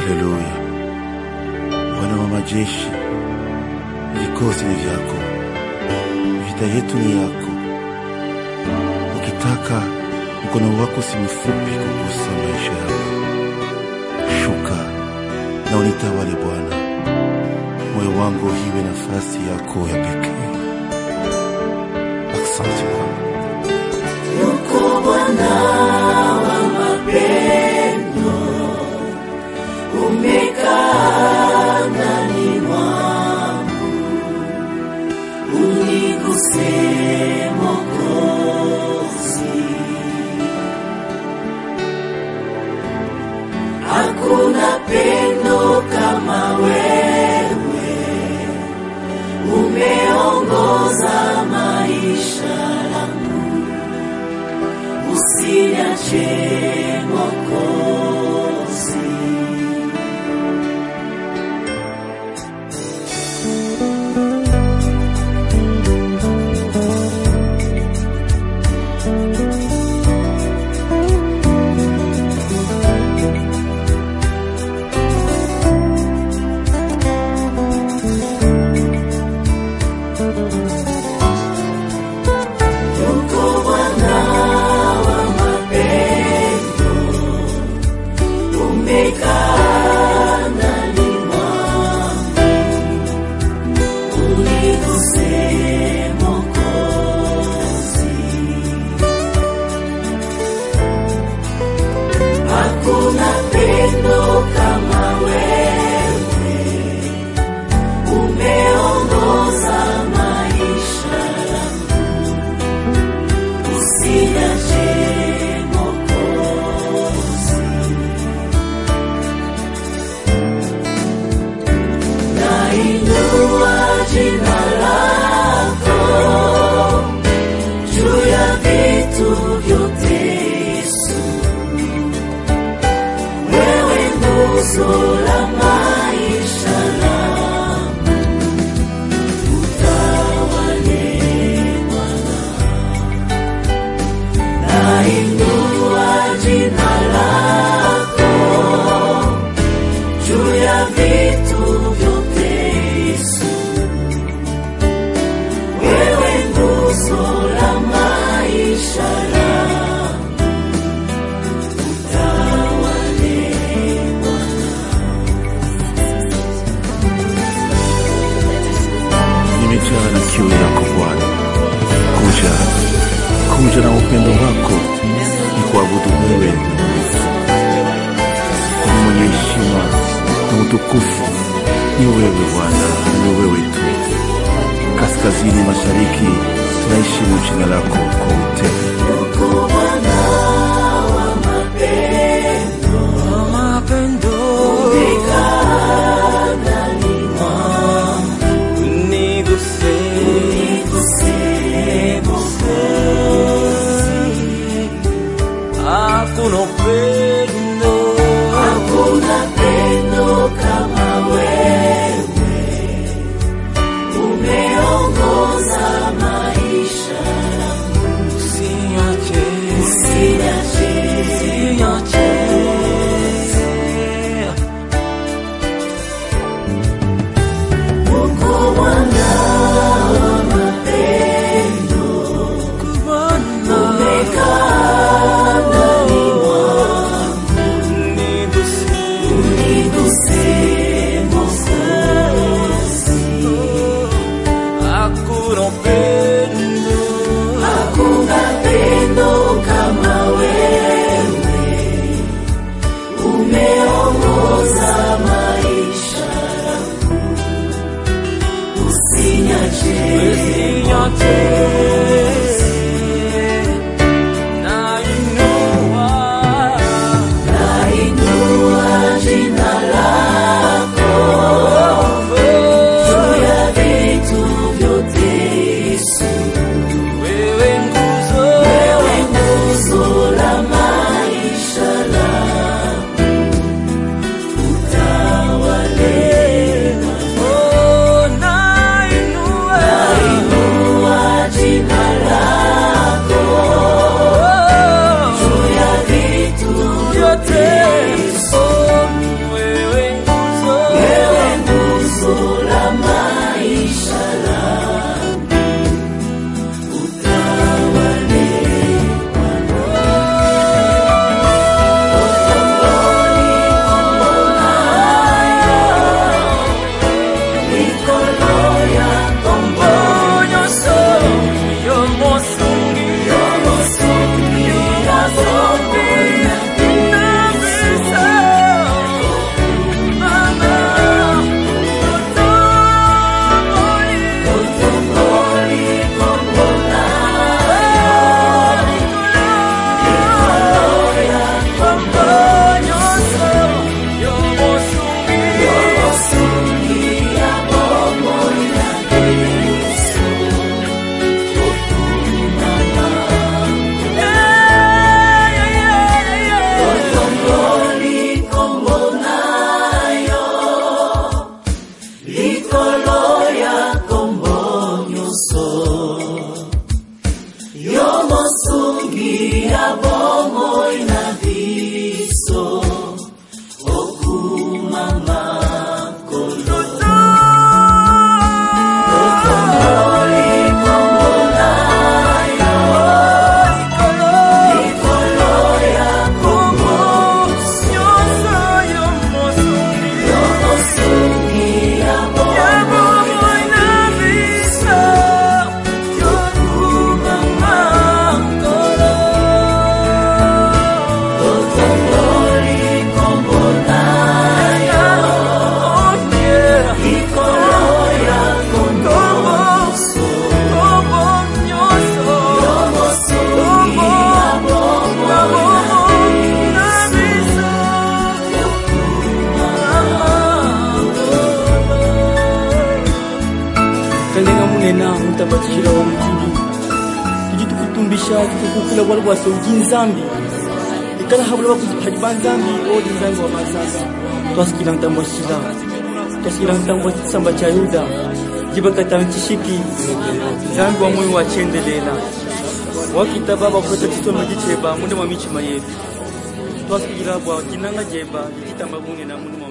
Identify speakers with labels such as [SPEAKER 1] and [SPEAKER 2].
[SPEAKER 1] Haleluya. Bwana wa majeshi, vikosi ni vyako, vita yetu ni yako. Ukitaka mkono wako si mfupi kugusa maisha yangu. Shuka na unitawale Bwana, moyo wangu iwe nafasi yako ya pekee. Asante Bwana.
[SPEAKER 2] Yuko Bwana wa mapendo, umekaa ndani mwangu, uniguse Mwokozi. Hakuna pendo kama wewe, umeongoza maisha yangu usiniache Mwokozi. Yuko Bwana wa mapendo, umekaa ndani mwangu, uniguse Mwokozi. Hakuna pendo kama wewe, umeongoza maisha yangu usiniache Mwokozi. Nainua jina lako juu ya vitu vyote, Yesu. Wewe nguzo la maisha yangu, utawale Bwana. Nainua jina lako juu ya vitu vyote, Yesu. Wewe nguzo la maisha yangu, utawale
[SPEAKER 1] nimejaa na kiu yako Bwana. Kuja, kuja na upendo wako, ni kuabudu wewe kwa mwenye heshima na utukufu. Ni wewe Bwana, ni wewe tu. Kaskazini mashariki, tunaheshimu jina lako kwa utele.
[SPEAKER 2] Yuko Bwana wa mapendo, umekaa ndani mwangu, uniguse Hakuna pendo kama wewe, umeongoza maisha yangu, usiniache Uko Bwana wa mapendo, umekaa ndani mwangu, uniguse Mwokozi. Hakuna pendo kama wewe, umeongoza maisha yangu, usiniache Nainua jina lako juu ya vitu vyote, Yesu. Wewe nguzo la maisha yangu, utawale Nainua jina
[SPEAKER 3] maisha tukukula wala wasauji nzambi ikala habula bakuziphaji banzambi odi nzambi wa masanga twasikila ntambo shila twasikila ntambo samba cha yuda jibakata nchishiki nzambi wa moyo wachendelela wakita baba kweta chisoma jicheba munde mwa michima yetu twasikila bwa kinanga jeba jitamba bunge na munde mwa